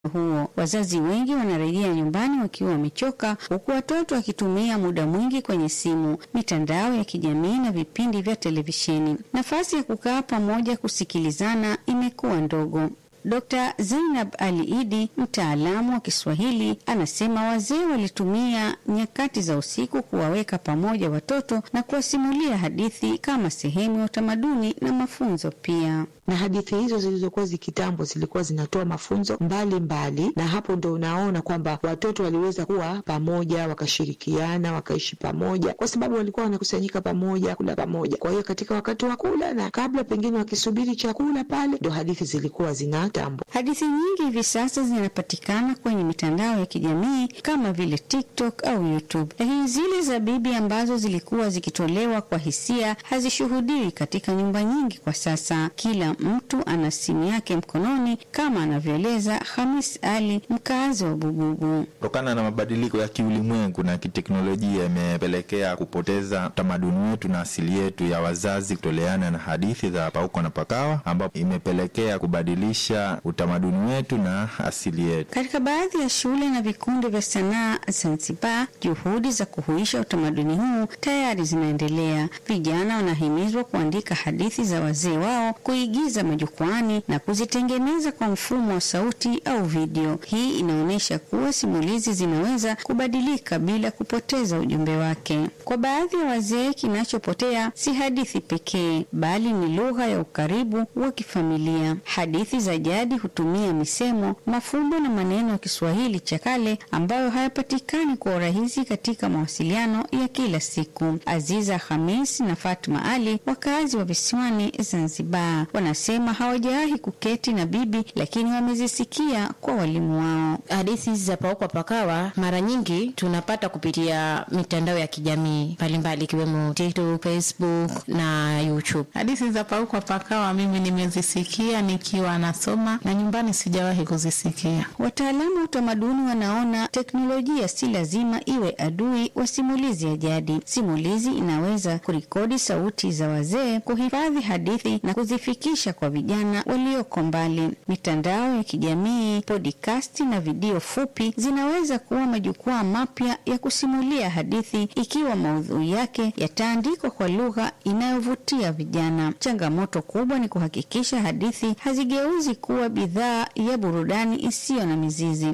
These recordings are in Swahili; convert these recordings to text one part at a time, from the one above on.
huo. Wazazi wengi wanarejea nyumbani wakiwa wamechoka, huku watoto wakitumia muda mwingi kwenye simu, mitandao ya kijamii na vipindi vya televisheni. Nafasi ya kukaa pamoja kusikilizana imekuwa ndogo. Dr. Zainab Ali Idi, mtaalamu wa Kiswahili, anasema wazee walitumia nyakati za usiku kuwaweka pamoja watoto na kuwasimulia hadithi kama sehemu ya utamaduni na mafunzo pia na hadithi hizo zilizokuwa zikitambo zilikuwa zinatoa mafunzo mbalimbali mbali, na hapo ndo unaona kwamba watoto waliweza kuwa pamoja, wakashirikiana, wakaishi pamoja, kwa sababu walikuwa wanakusanyika pamoja, kula pamoja. Kwa hiyo katika wakati wa kula na kabla pengine wakisubiri chakula pale, ndo hadithi zilikuwa zinatambo. Hadithi nyingi hivi sasa zinapatikana kwenye mitandao ya kijamii kama vile TikTok au YouTube, lakini zile za bibi ambazo zilikuwa zikitolewa kwa hisia hazishuhudiwi katika nyumba nyingi kwa sasa. Kila mtu ana simu yake mkononi kama anavyoeleza Hamis Ali, mkazi wa Bububu. Kutokana na mabadiliko ya kiulimwengu na kiteknolojia, imepelekea kupoteza utamaduni wetu na asili yetu ya wazazi kutoleana na hadithi za pauko na pakawa, ambapo imepelekea kubadilisha utamaduni wetu na asili yetu. Katika baadhi ya shule na vikundi vya sanaa Zanzibar, juhudi za kuhuisha utamaduni huu tayari zinaendelea. Vijana wanahimizwa kuandika hadithi za wazee wao, kuigiza majukwani na kuzitengeneza kwa mfumo wa sauti au video. Hii inaonyesha kuwa simulizi zinaweza kubadilika bila kupoteza ujumbe wake. Kwa baadhi ya wazee, kinachopotea si hadithi pekee, bali ni lugha ya ukaribu wa kifamilia. Hadithi za jadi hutumia misemo, mafumbo na maneno ya Kiswahili cha kale ambayo hayapatikani kwa urahisi katika mawasiliano ya kila siku. Aziza Hamis na Fatma Ali, wakazi wa visiwani Zanzibar, wanasema hawajawahi kuketi na bibi, lakini wamezisikia kwa walimu wao. Hadithi hizi za paukwa pakawa mara nyingi tunapata kupitia mitandao ya kijamii mbalimbali ikiwemo TikTok, Facebook na YouTube. Hadithi za paukwa pakawa mimi nimezisikia nikiwa nasoma na nyumbani sijawahi kuzisikia. Wataalamu wa utamaduni wanaona teknolojia si lazima iwe adui wa simulizi ya jadi. Simulizi inaweza kurekodi sauti za wazee, kuhifadhi hadithi na kuzifikisha kwa vijana walioko mbali. Mitandao ya kijamii, podikasti na video fupi zinaweza kuwa majukwaa mapya ya kusimulia hadithi ikiwa maudhui yake yataandikwa kwa lugha inayovutia vijana. Changamoto kubwa ni kuhakikisha hadithi hazigeuzi kuwa bidhaa ya burudani isiyo na mizizi.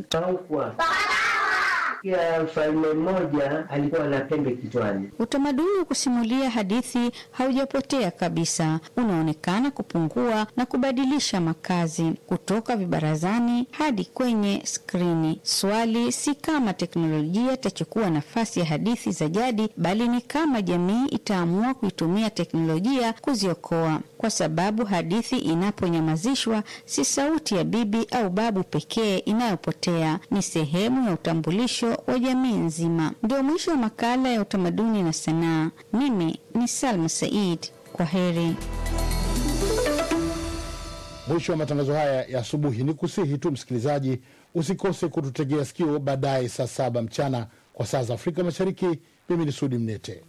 Kila mfalme mmoja alikuwa na pembe kichwani. Utamaduni wa kusimulia hadithi haujapotea kabisa, unaonekana kupungua na kubadilisha makazi kutoka vibarazani hadi kwenye skrini. Swali si kama teknolojia itachukua nafasi ya hadithi za jadi, bali ni kama jamii itaamua kuitumia teknolojia kuziokoa, kwa sababu hadithi inaponyamazishwa, si sauti ya bibi au babu pekee inayopotea, ni sehemu ya utambulisho wa jamii nzima. Ndio mwisho wa makala ya utamaduni na sanaa. Mimi ni Salma Said, kwa heri. Mwisho wa matangazo haya ya asubuhi, ni kusihi tu msikilizaji, usikose kututegea sikio baadaye saa saba mchana kwa saa za Afrika Mashariki. Mimi ni Sudi Mnete.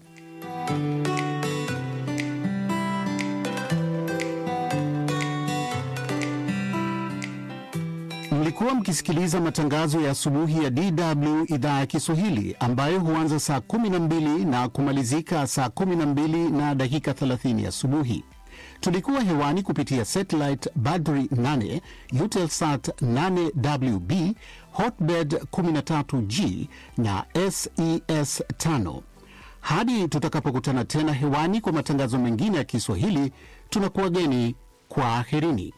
Mlikuwa mkisikiliza matangazo ya asubuhi ya DW idhaa ya Kiswahili ambayo huanza saa 12 na kumalizika saa 12 na dakika 30 asubuhi. Tulikuwa hewani kupitia satellite Badri 8, Eutelsat 8WB, Hotbird 13G na SES 5. Hadi tutakapokutana tena hewani kwa matangazo mengine ya Kiswahili, tunakuwageni kwa aherini.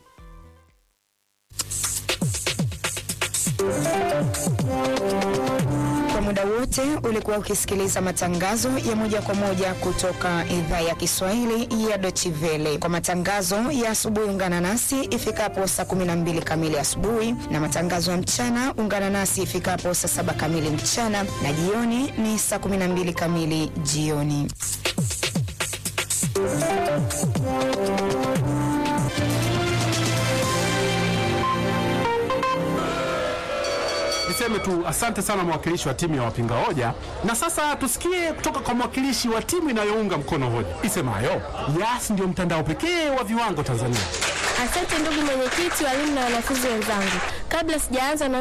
Kwa muda wote ulikuwa ukisikiliza matangazo ya moja kwa moja kutoka idhaa ya Kiswahili ya Deutsche Welle. Kwa matangazo ya asubuhi, ungana nasi ifikapo saa 12 kamili asubuhi, na matangazo ya mchana ungana nasi ifikapo saa saba kamili mchana, na jioni ni saa 12 kamili jioni. Niseme tu asante sana mwakilishi wa timu ya wapinga hoja, na sasa tusikie kutoka kwa mwakilishi wa timu inayounga mkono hoja isemayo Yas ndio mtandao pekee wa viwango Tanzania. Asante ndugu mwenyekiti, walimu na wanafunzi wenzangu. kabla sijaanza na